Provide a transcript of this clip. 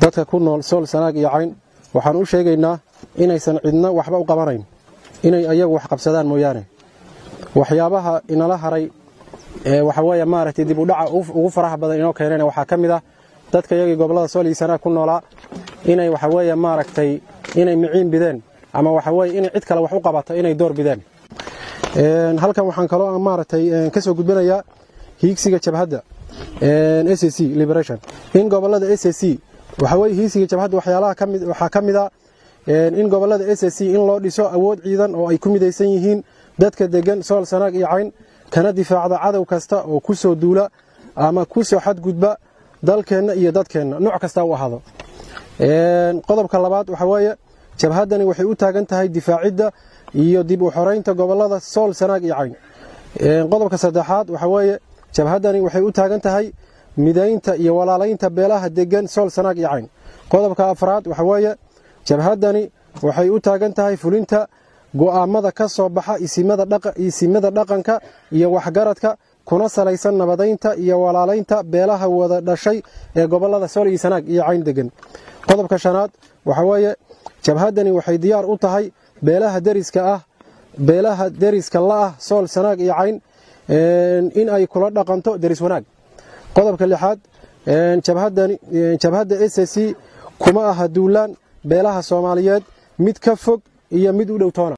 dadka ku nool sool sanaag iyo cayn waxaan u sheegaynaa inaysan cidna waxba u qabanayn inay ayagu wax qabsadaan mooyaane waxyaabaha inala haray waxa weeye maaragtay dib u dhaca ugu faraha badan inoo keenayna waxaa ka mid ah dadka iyagii gobollada sool iyo sanaag ku noolaa inay waxa weeye maaragtay inay miciin bideen ama waxa weeye inay cid kale wax u qabato inay door bideen halkan waxaan kaloo maaragtay ka soo gudbinayaa hiigsiga jabhadda s c liberation in gobollada s c waxa weye hiigsiga jabhadda waxyaalaha kamid waxaa ka mid a in gobollada s c in loo dhiso awood ciidan oo ay ku midaysan yihiin dadka degan sool sanaag iyo cayn kana difaacda cadow kasta oo ku soo duula ama ku soo xadgudba dalkeenna iyo dadkeenna nooc kasta u ahaado qodobka labaad waxa weeye jabhaddani waxay u taagan tahay difaacidda iyo dib u xoraynta gobollada sool sanaag iyo cayn qodobka saddexaad waxa weeye jabhaddani waxay u taagan tahay midaynta iyo walaalaynta beelaha degan sool sanaag iyo cayn qodobka afraad waxa weeye jabhaddani waxay u taagan tahay fulinta go'aamada ka soo baxa isimada dhaqanka iyo waxgaradka kuna salaysan nabadaynta iyo walaalaynta beelaha wada dhashay ee gobollada sool iyo sanaag iyo cayn degan qodobka shanaad waxa weeye jabhaddani waxay diyaar u tahay beelaha deriska ah beelaha deriska la'ah sool sanaag iyo cayn in ay kula dhaqanto deris wanaag qodobka lixaad jabhadda s c kuma aha duulaan beelaha soomaaliyeed mid ka fog iyo mid u dhow toona